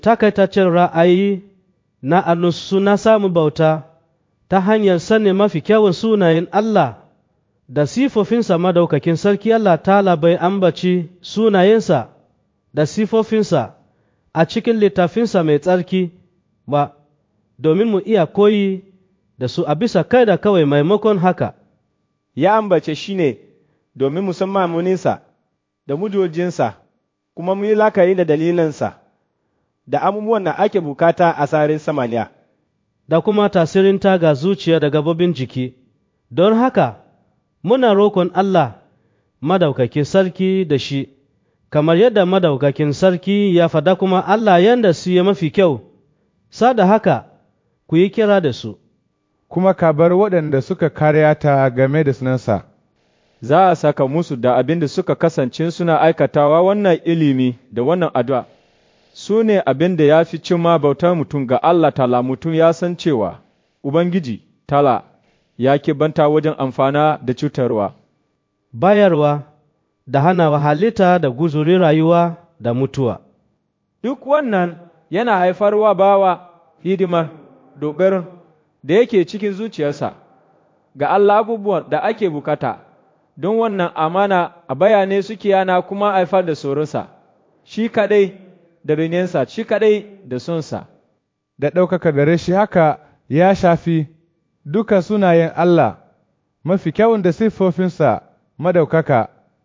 takaitaccen ra'ayi na anusu na samun bauta ta hanyar sanin mafi kyawun sunayen Allah da sifofinsa madaukakin sarki Allah ta bai ambaci sunayensa da sifofinsa a cikin littafinsa mai tsarki ba domin mu iya koyi da su a bisa kai da kawai maimakon haka ya ambace shi ne domin musamman muninsa da mujojinsa kuma mu yi lakayi da dalilinsa da abubuwan da ake bukata a sararin samaniya da kuma tasirinta ga zuciya da gabobin jiki don haka muna rokon Allah madaukakin sarki da shi kamar yadda madaukakin sarki ya fada kuma Allah yanda su ya mafi kyau sada haka ku yi kira da su kuma ka bar waɗanda suka karyata game da sunansa za a saka musu da abin da suka kasance suna aikatawa wannan ilimi da wannan addu'a su ne abin da ya fi cimma bautar mutum ga Allah tala mutum ya san cewa Ubangiji tala ya banta wajen amfana da cutarwa. bayarwa da hana halitta da guzuri rayuwa da mutuwa Duk wannan yana haifarwa bawa hidimar dogarin da yake cikin zuciyarsa ga Allah abubuwan da ake bukata, don wannan amana a bayane suke yana kuma haifar da tsoronsa, shi kaɗai da rinensa, shi kaɗai da sonsa. da ɗaukaka gare shi haka ya shafi duka sunayen Allah mafi kyawun da siffofinsa madaukaka